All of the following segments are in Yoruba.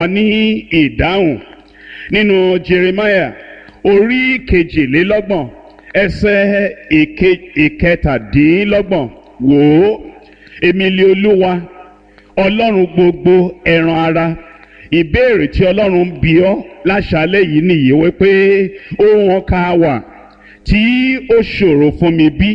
ní ìdáhùn nínú Jeremiah orí kejìlélọ́gbọ̀n ẹsẹ̀ ìkẹtàdínlọ́gbọ̀n wò ó èmi lé olúwa ọlọ́run gbogbo ẹran ara ìbéèrè tí ọlọ́run bí ọ́ láṣálẹ́ yìí nìyí wípé ohun ọkà wà tí ó ṣòro fún mi bí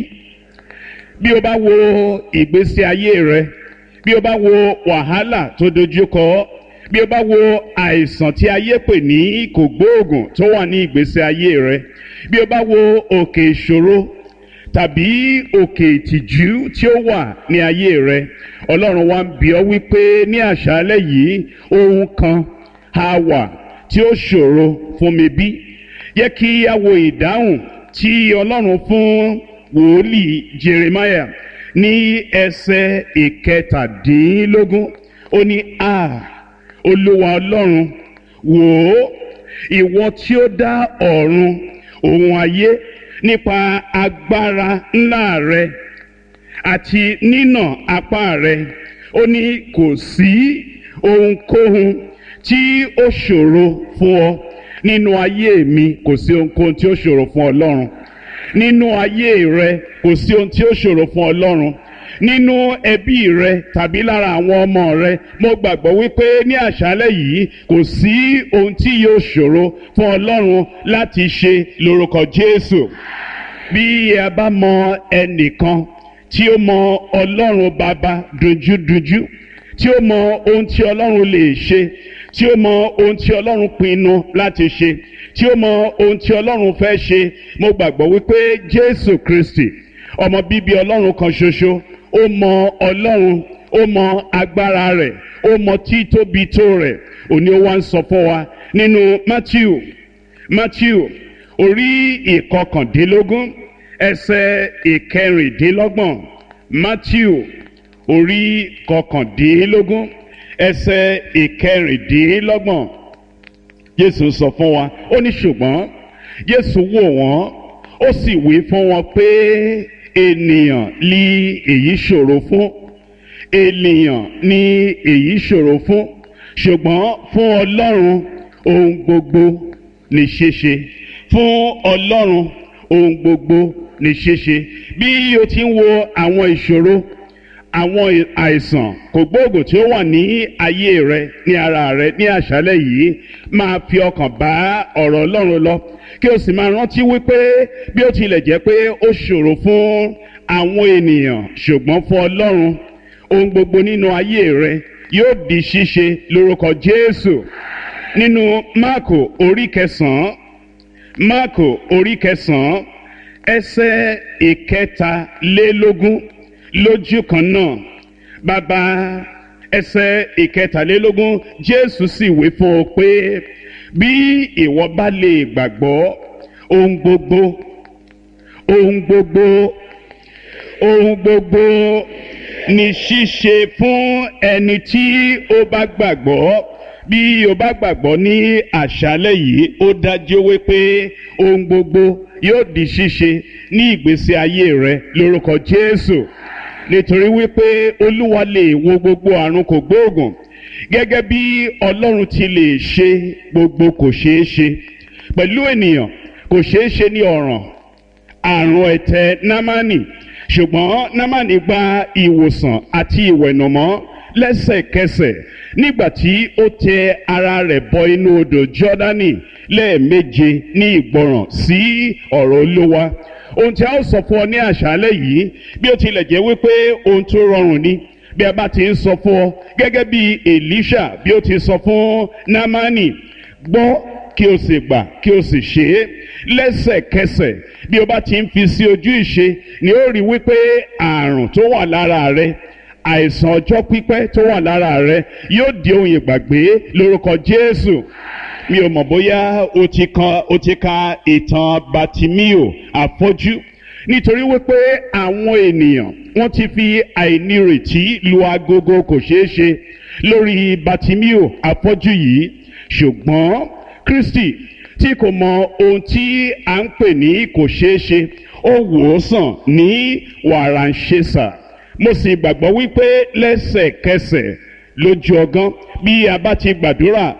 bí o bá wo ìgbésí ayé rẹ bí o bá wo wàhálà tó dojúkọ bí o bá wo àìsàn tí ayé pè ní kògbóògùn tó wà ní ìgbésí ayé rẹ bí o bá wo òkè ìṣòro tàbí òkè ìtìjú tí ó wà ní ayé rẹ ọlọ́run wa ń bi ọ́ wípé ní àṣálẹ́ yìí ohun kan á wà tí ó ṣòro fún mi bí yẹ kí a wo ìdáhùn tí ọlọ́run fún wòlíì Jeremiah ní ẹsẹ̀ ìkẹtàdínlógún ó ní a olúwa ọlọ́run wò ó ìwọ tí ó dá ọ̀run òun ayé nípa agbára ńlá rẹ àti nínà apá rẹ ó ní kò sí ohunkóhun tí ó ṣòro fún ọ nínú ayé mi kò sí ohunkóhun tí ó ṣòro fún ọlọ́run nínú ayé rẹ kò sí ohun tí ó ṣòro fún ọlọ́run nínú ẹbí rẹ tàbí lára àwọn ọmọ rẹ mo gbàgbọ́ wípé ní àṣálẹ́ yìí kò sí ohun tí yóò ṣòro fún ọlọ́run láti ṣe lórúkọ Jésù bí a bá mọ ẹnìkan tí ó mọ ọlọ́run bàbá dojúdojú tí ó mọ ohun tí ọlọ́run lè ṣe tí ó mọ ohun tí ọlọ́run pinnu láti ṣe tí ó mọ ohun tí ọlọ́run fẹ́ ṣe mo gbàgbọ́ wípé Jésù Kristi ọmọ bíbí ọlọ́run kan ṣoṣo ó mọ ọlọ́run ó mọ agbára rẹ̀ ó mọ títóbi tó rẹ̀ òní ó wá ń sọ fún wa nínú Matthew Matthew orí ìkọkàndínlógún ẹsẹ̀ ìkẹrìndínlọ́gbọ̀n Matthew orí kọkàndínlógún ẹsẹ̀ ìkẹrìndínlọ́gbọ̀n Jésù sọ fún wa ó ní ṣùgbọ́n Jésù wò wọ́n ó sì wí fún wọn pé ènìyàn ní èyí ṣòro fún ènìyàn ní èyí ṣòro fún ṣùgbọ́n fún Ọlọ́run ohun gbogbo ní ṣíṣe fún Ọlọ́run ohun gbogbo ní ṣíṣe bí o ti ń wo àwọn ìṣòro àwọn àìsàn kògbóògùn tí ó wà ní ayé rẹ ní ara rẹ ní àṣálẹ́ yìí máa fi ọkàn bá ọ̀rọ̀ Ọlọ́run lọ kí o sì máa rántí wípé bí ó tilẹ̀ jẹ́ pé ó ṣòro fún àwọn ènìyàn ṣùgbọ́n fún Ọlọ́run ohun gbogbo nínú ayé rẹ yóò di ṣíṣe lórúkọ Jésù nínú Máàkò orí kẹsàn-án Máàkò orí kẹsàn-án ẹsẹ̀ ìkẹtàlélógún lójú kan náà bàbá ẹsẹ̀ ìkẹtàlélógún Jésù sì wí fún ọ pé bí ìwọ bá lè gbàgbọ́ ohun gbogbo ohun gbogbo ohun gbogbo ní ṣíṣe fún ẹni tí ó bá gbàgbọ́ bí o bá gbàgbọ́ ní àṣálẹ́ yìí ó dájú wípé ohun gbogbo yóò di ṣíṣe ní ìgbésí ayé rẹ lórúkọ Jésù nítorí wípé Olúwa lè wo gbogbo àrùn kògbóògùn gẹ́gẹ́ bí Ọlọ́run ti lè ṣe gbogbo kò ṣeé ṣe pẹ̀lú ènìyàn kò ṣeé ṣe ní ọ̀ràn àrùn ẹ̀tẹ̀ námánì ṣùgbọ́n námánì gba ìwòsàn àti ìwẹ̀nùmọ́ lẹ́sẹ̀kẹsẹ̀ nígbà tí ó tẹ ara rẹ̀ bọ inú odò Jọ́dánì lẹ́ẹ̀méje ní ìgbọràn sí ọ̀rọ̀ Olúwa ohun tí a ó sọ fún ọ ní àṣálẹ́ yìí bí ó tilẹ̀ jẹ́ wípé ohun tó rọrùn ni bí a bá ti ń sọ fún ọ gẹ́gẹ́ bí Èlíṣà bí ó ti sọ fún Námánì gbọ́ kí o sì gbà kí o sì ṣe é lẹ́sẹ̀kẹsẹ̀ bí o bá ti ń fi sí ojú ìṣe ni ó rí wípé àrùn tó wà lára rẹ àìsàn ọjọ́ pípẹ́ tó wà lára rẹ yóò di ohun ìgbàgbé lórúkọ Jésù mi ò mọ̀ bóyá o ti kan o ti ka ìtàn Batimio afọ́jú nítorí wípé àwọn ènìyàn wọ́n ti fi àìnírètí lu agogo kò ṣeé ṣe lórí Batimio afọ́jú yìí ṣùgbọ́n Kristi tí kò mọ ohun tí à ń pè ní kò ṣeé ṣe ó wò ó sàn ní wàràǹṣeṣà mo sì gbàgbọ́ wípé lẹ́sẹ̀kẹsẹ̀ lójú ọgán bí a bá ti gbàdúrà